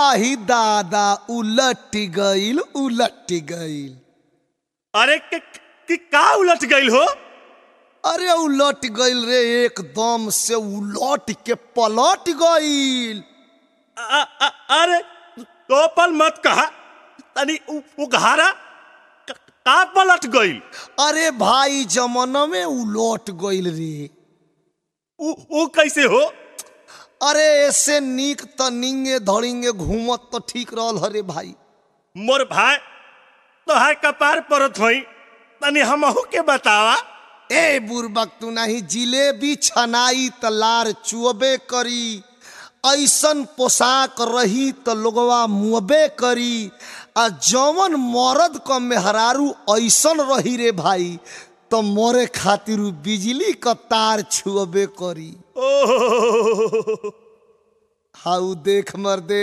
आही दादा उलट गईल उलट गईल अरे कि, कि का उलट गईल हो अरे उलट गईल रे एकदम से उलट के पलट गईल आ, आ, अरे तो पल मत कहा तनी उ- उघारा क- का पलट गईल अरे भाई जमाना में उलट गईल रे उ, उ कैसे हो अरे ऐसे नीक त निंगे धड़िंगे घूमत तो ठीक रहल हरे भाई मोर भाई तोहार कपार परत होई तनी हमहू के बतावा ए बुरबक तू नहीं जिलेबी छनाई त लार चुअबे करी ऐसन पोशाक रही त लोगवा मुअबे करी आ जवन मरद क मेहरारू ऐसन रही रे भाई तो मोरे खातिर उ बिजली क तार छुअबे करी ओह हाउ देख मर्दे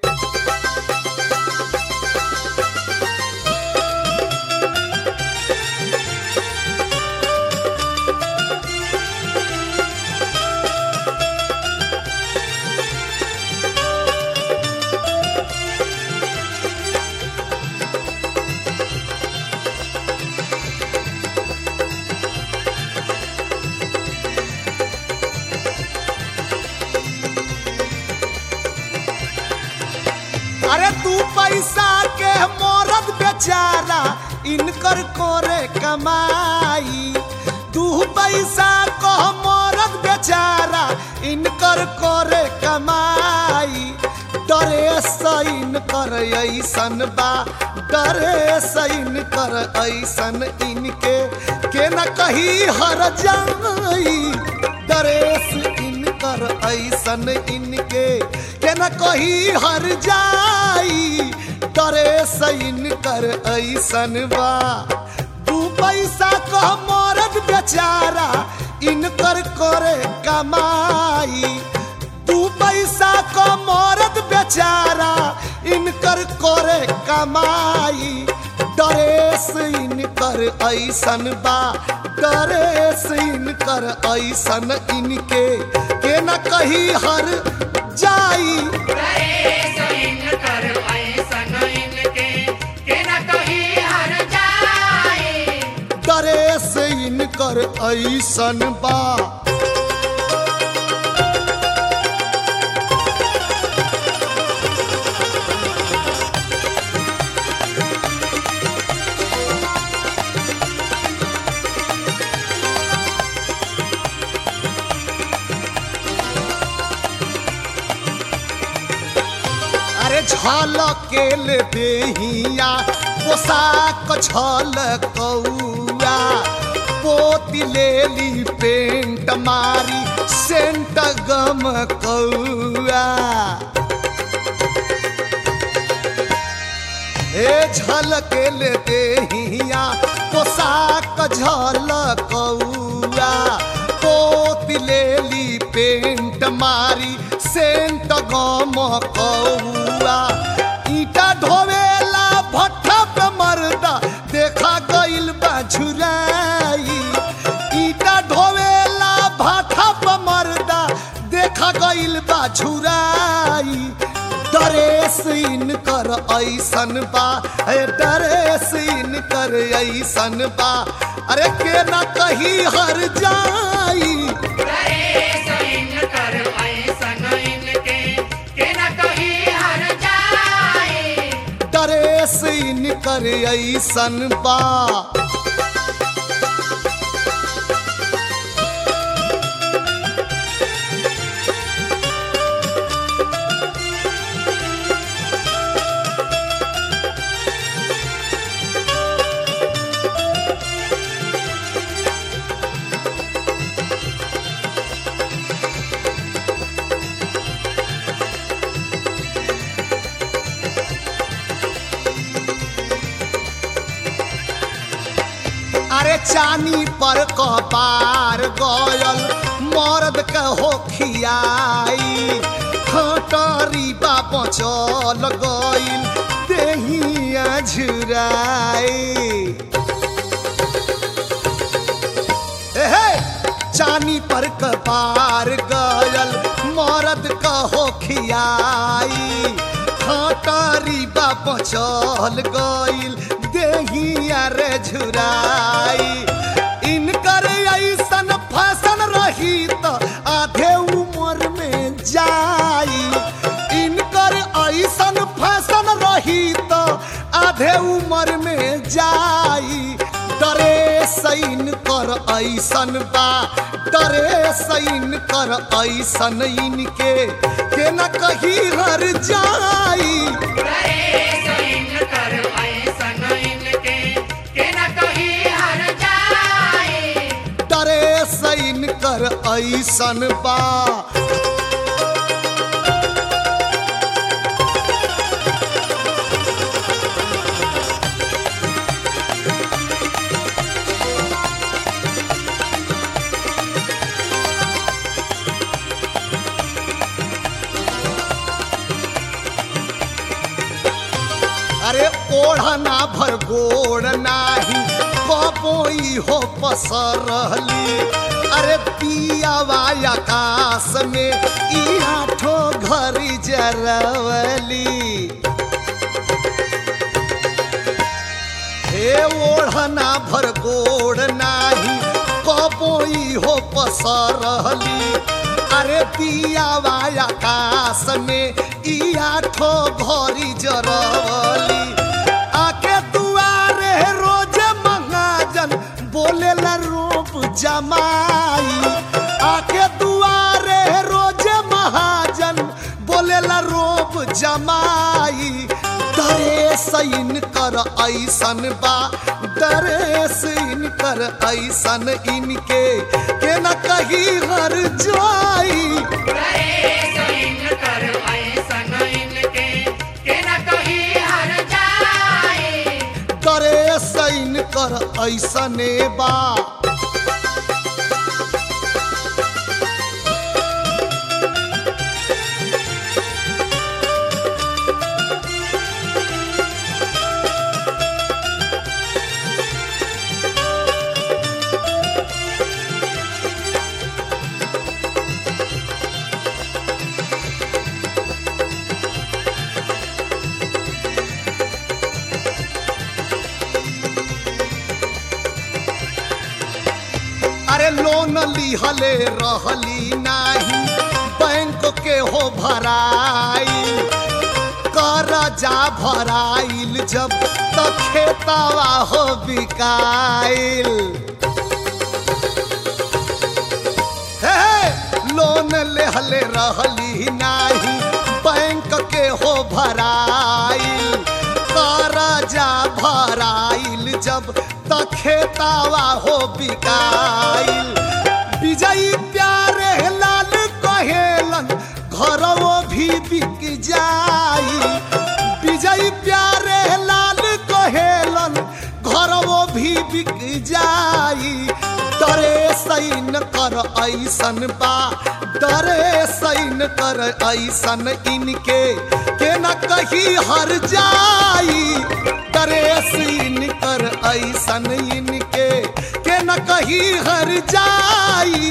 अरे तू पैसा के मरद बेचारा इनकर करे कमाई तू पैसा को मरद बेचारा इनकर करे कमाई डरे सैन कर ऐसन बा डरे सैन कर ऐसन इनके के न कही हर जाई डरेस इनकर ऐसन इनके के न कही हर जाई डरे सैन कर ऐसन बा दू पैसा कह मरद बेचारा इनकर करे कमाई दू पैसा क मरद बेचारा इनकर करे कमाई डरेस इनकर ऐसन बा डरेस इनकर ऐसन इनके के न कही हर जाई डरेस इनकर ऐसन बा अरे झलकेल देहिया पोशाक झलकौआ पोती लेली पेंट मारी सेंट गम कौआ हे झलकेल देहिया पोशाक झलकौआ पोती लेली पेंट मारी सेंट गम कौआ ईटा ढोवेला भट्ठा पे मर्दा देखा गइल बा झुराई ईटा ढोवेला भट्ठा पे मर्दा देखा गइल बा झुराई डरेस इनकर ऐसन बा ए डरेस इनकर ऐसन बा अरे के ना कही हर जाई डरेस इनकर ऐसन बा अरे चानी पर कपार गयल मर्द के हो खियाई खटरी बा बचल गइल देहिया झुराई एहे चानी पर कपार गयल मरद कहो खियाई बचल गइल देहिया रे झुराई इनकर ऐसन फैशन रही त आधे उम्र में जाई इनकर ऐसन फैशन रही त आधे उम्र में जाई डरे सैन कर ऐसन बा डरे सैन कर ऐसन इनके के न कही हर जाई डरे सैन कर ऐसन बा अरे ओढ़ना भर गोड़ नाही कबोई हो पसरली अरे पियावा आकाश में ई आठो घरी जरवली हे ओढ़ना भर गोड़ नाही कबोई हो पसरली अरे पियावा आकाश में ई आठो घरी जरवली आके दुआरे रोज महाजन बोलेला रूप जमाई आके दुआरे रोज महाजन बोलेला रूप जमाई डरे सैन कर ऐसन बा डरे सैन कर ऐसन इनके के न कही हर जाई डरे सैन कर ऐसने बा अरे लोन लिहले रहली नाही बैंक के हो भराई करजा भराइल जब त खेतावा हो बिकाइल हे लोन लेहले रहली नाही बैंक के हो भराइल करजा भराइल जब त खेतावा हो बिकाइल विजयी प्यारे लाल कहेलन घरवो भी बिक जाई विजयी प्यारे लाल कहेलन घरवो भी बिक जाई डरे सैन कर ऐसन बा डरे सैन कर ऐसन इनके के न कही हर जाई डरे सैन कर ऐसन इनके के न कही हर जाई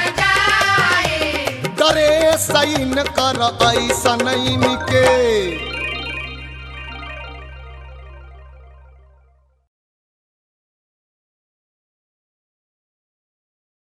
डरे सैन कर ऐसन इनके